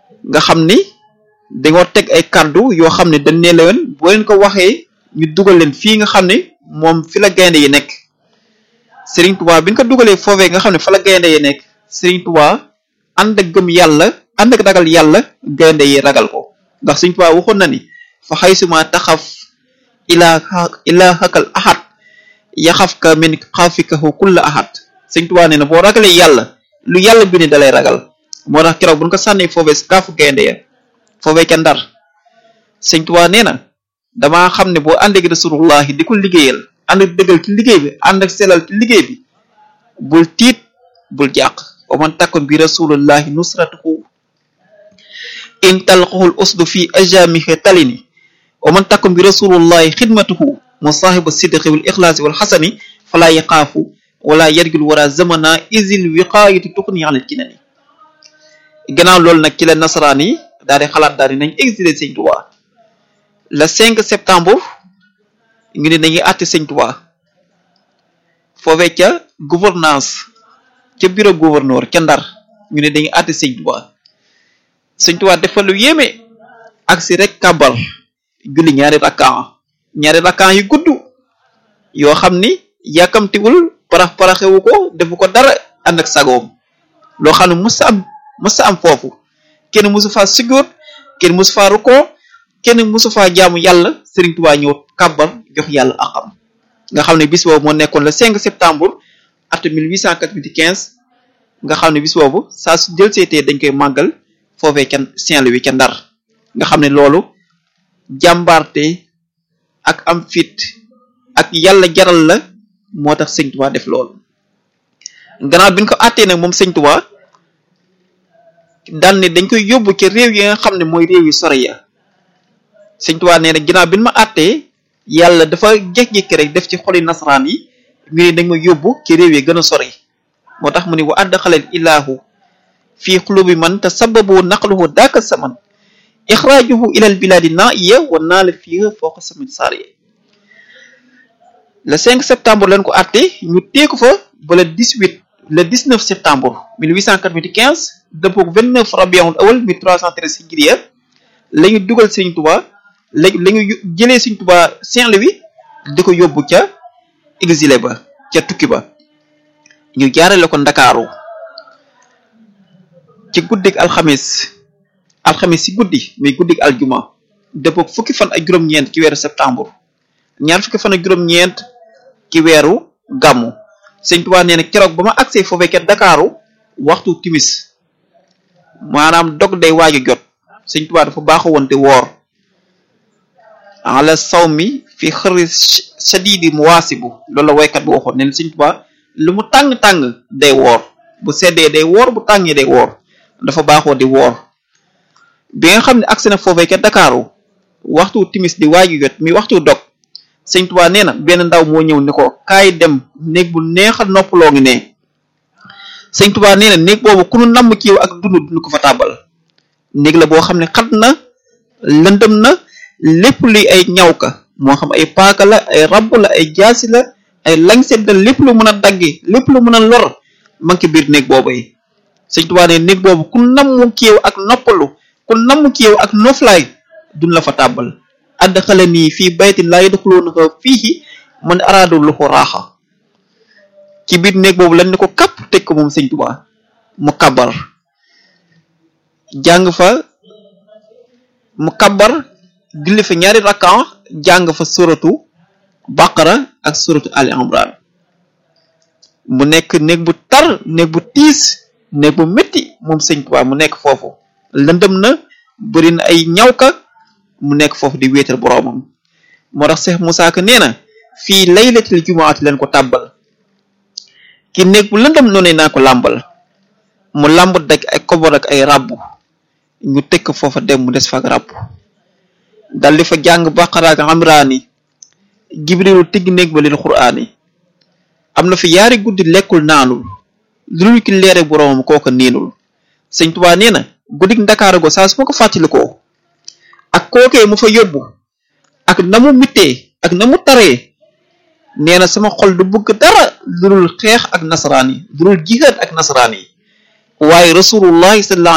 nga xam ni dañoo teg ay kàddu yoo xam ne dañ ne leen boo leen ko waxee ñu dugal leen fii nga xam ne moom fi la gaynde yi nekk Serigne Touba bi ñu ko dugalee foofee nga xam ne fa la gaynde yi nekk Serigne Touba ànd ak gëm yàlla ànd ak ragal yàlla gaynde yi ragal ko ndax Serigne Touba waxoon na ni fa xaysuma taxaf ilaa ilaa xakal ahad yaxaf ka min xaafikahu kulla ahad Serigne Touba nee na boo ragalee yàlla lu yàlla bi ne dalay ragal moo tax keroog bu ñu ko sànnee foofee si kaafu gaynde ya foofee ca ndar Serigne Touba nee na damaa xam ne boo ànd ak rasulullahi di ko liggéeyal ànd ak dëggal ci liggéey bi ànd ak selal ci liggéey bi bul tiit bul jàq wa man takun bi rasulullahi nusratuhu in talqahul usdu fi ajamihi talini wa man takun bi rasulullahi xidmatuhu musahibu sidqi wal ixlaasi wal xasani fala yaqaafu wala yarjul wara zamana isil wiqaayati tuxni alal kinani gannaaw loolu nag ci la nasaraan yi daal di xalaat daal di nañ exilé sëñ Tuubaa le 5 septembre ñu ne dañuy àtte sëñ Tuubaa foofee ca gouvernance ca bureau gouverneur ca ndar ñu ne dañuy àtte sëñ Tuubaa sëñ Tuubaa dafa lu yéeme ak si rek kàbbar julli ñaari rakkaan ñaari rakkaan yu gudd yoo xam ni yàkkamtiwul parax paraxewu ko defu ko dara ànd ak sagoom loo xam ne mës am mës am foofu kenn mësu faa sujjóot kenn mësu faa rukkoo kenn mësu faa jaamu yàlla Serigne Touba ñëw kàbbar jox yàlla akam nga xam ne bis boobu moo nekkoon le 5 septembre at 1895 nga xam ne bis boobu saa su jël seetee dañ koy màggal foofee ca Saint-Louis ca Ndar nga xam ne loolu jàmbaarte ak am fit ak yàlla jaral la moo tax Sëñ Touba def loolu gannaaw bi ñu ko àttee nag moom Sëñ Touba daan ne dañ koy yóbbu ca réew yi nga xam ne mooy réew yu sore ya Sëñ Tuubaa nee na ginnaaw bi ma àttee yàlla dafa jékki-jékki rek def ci xoli nasaraan yi ñu ne dañ ma yóbbu ci réew yi gën a sori moo tax mu ne wa adxalal ilaahu fii xulubi man te sababu naqluhu daaka saman ixraajuhu ilal bilaadi naiya wa naala fii fooqa samin saariya le 5 septembre lañ ko àtte ñu teeku fa ba le 18 le 19 septembre 1895 dëppook 29 rabiul awal 1313 hijriya la ñu dugal Sëñ Tuubaa léegi la ñu jëlee Sëñ Tuubaa Saint-Louis di ko yóbbu ca exilé ba ca tukki ba ñu jaarale ko ndakaaru ci guddik alxamis alxamis ci guddi muy guddik aljuma dëppook fukki fan ak juróom-ñeent ci weeru septembre ñaar fukki fan ak juróom-ñeent ci weeru gàmmu Sëñ Tuubaa nee na keroog ba ma agsee foofee ca Dakaaru waxtu timis maanaam dog day waaju jot Sëñ Tuubaa dafa baaxoo woon te woor ala saw mi fi xëri shadidi muwaasibu loolu la waykat bi waxoon neen Sëñ Tuubaa lu mu tàng-tàng day woor bu seddee day woor bu tàngee day woor dafa baaxoo di woor bi nga xam ne agsi na foofee ca Dakaaru waxtu timis di waaju jot mi waxtu dog Sëñ Tuubaa nee na benn ndaw moo ñëw ne ko kaay dem néeg bu neex a noppaloo ngi ne Sëñ Tuubaa nee na néeg boobu ku nu namm ci yow ak dund dund ko fa tàbbal néeg la boo xam ne xat na lëndëm na lépp luy ay ñaw ka moo xam ay paaka la ay rabb la ay jaasi la ay lañset la lépp lu mën a dagge lépp lu mën a lor man ki biir néeg boobu yi Sëñ Tuubaa nee néeg boobu ku namm ci yow ak noppalu ku namm ci yow ak noflaay dun la fa tàbbal adxala nii fii baytin laa yadxuluunahu fiihi man araadu lu ko raaxa ci biir néeg boobu lan ni ko kàpp teg ko moom Sëñ Tuubaa mu kabar jàng fa mu kabar julli fa ñaari rakkan jàng fa suratu baqara ak suratu ali imran mu nekk néeg bu tar néeg bu tiis néeg bu métti moom Sëñ Tuubaa mu nekk foofu lëndëm na bëri na ay ñawka mu nekk foofu di wéetal boroomam moo tax Cheikh Moussa Ka nee na fii laylatil jumaati leen ko tàbbal ki néeg bu lëndëm noonu naa ko làmbal mu làmb dak ay kobar ak ay ràbb ñu tëkk foofa dem mu des fa ak ràbb dal di fa jàng baqara ak amraani jibrilu tigg néeg ba lil quraani am na fi yaari guddi lekkul naanul lu dul ki leere boroomam kooka niinul Sëñ Tuubaa nee na guddik ndakaaru go saa su ma ko fàttalikoo ak kookee mu fa yóbbu ak na mu mittee ak na mu taree nee na sama xol du bëgg dara lu dul xeex ak nasaraan yi lu dul jihaad ak nasaraan yi waaye rasulullahi sallallahu